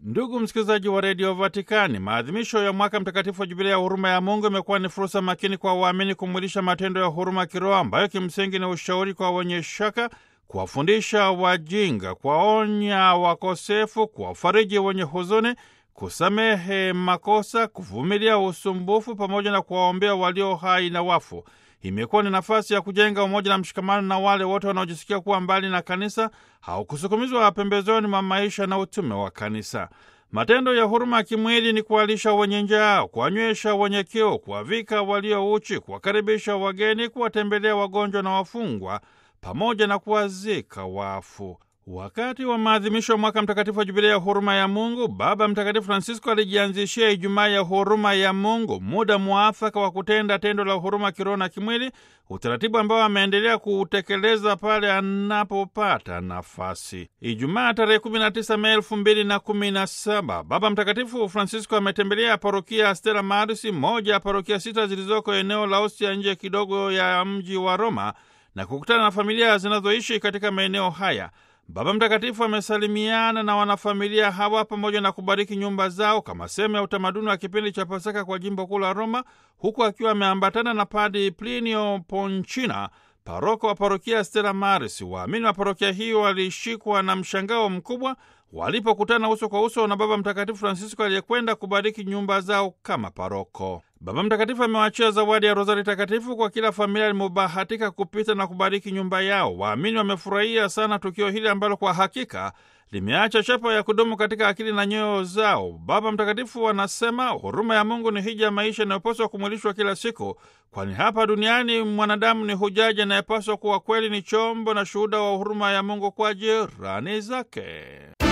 Ndugu msikilizaji wa redio Vatikani, maadhimisho ya mwaka mtakatifu wa jubilia ya huruma ya Mungu imekuwa ni fursa makini kwa waamini kumwilisha matendo ya huruma kiroho ambayo kimsingi ni ushauri kwa wenye shaka, kuwafundisha wajinga, kuwaonya wakosefu, kuwafariji wenye huzuni, kusamehe makosa, kuvumilia usumbufu, pamoja na kuwaombea walio hai na wafu. Imekuwa ni nafasi ya kujenga umoja na mshikamano na wale wote wanaojisikia kuwa mbali na kanisa au kusukumizwa pembezoni mwa maisha na utume wa kanisa. Matendo ya huruma ya kimwili ni kuwalisha wenye njaa, kuwanywesha wenye kiu, kuwavika walio uchi, kuwakaribisha wageni, kuwatembelea wagonjwa na wafungwa, pamoja na kuwazika wafu. Wakati wa maadhimisho ya mwaka mtakatifu wa jubilia ya huruma ya Mungu, Baba Mtakatifu Francisco alijianzishia Ijumaa ya huruma ya Mungu, muda mwafaka wa kutenda tendo la huruma kiroho na kimwili, utaratibu ambao ameendelea kuutekeleza pale anapopata nafasi. Ijumaa tarehe 19 Mei 2017, Baba Mtakatifu Francisco ametembelea parokia ya Stella Maris, moja ya parokia sita zilizoko eneo la Ostia, nje kidogo ya mji wa Roma, na kukutana na familia zinazoishi katika maeneo haya. Baba Mtakatifu amesalimiana na wanafamilia hawa pamoja na kubariki nyumba zao kama sehemu ya utamaduni wa kipindi cha Pasaka kwa jimbo kuu la Roma, huku akiwa ameambatana na Padi Plinio Ponchina, paroko wa parokia Stella Maris. Waamini wa parokia hiyo walishikwa na mshangao mkubwa walipokutana uso kwa uso na Baba Mtakatifu Francisco aliyekwenda kubariki nyumba zao kama paroko. Baba Mtakatifu amewachia zawadi ya rozari takatifu kwa kila familia limebahatika kupita na kubariki nyumba yao. Waamini wamefurahia sana tukio hili ambalo kwa hakika limeacha chapa ya kudumu katika akili na nyoyo zao. Baba Mtakatifu anasema huruma ya Mungu ni hija ya maisha inayopaswa kumwilishwa kila siku, kwani hapa duniani mwanadamu ni hujaji anayepaswa kuwa kweli ni chombo na shuhuda wa huruma ya Mungu kwa jirani zake.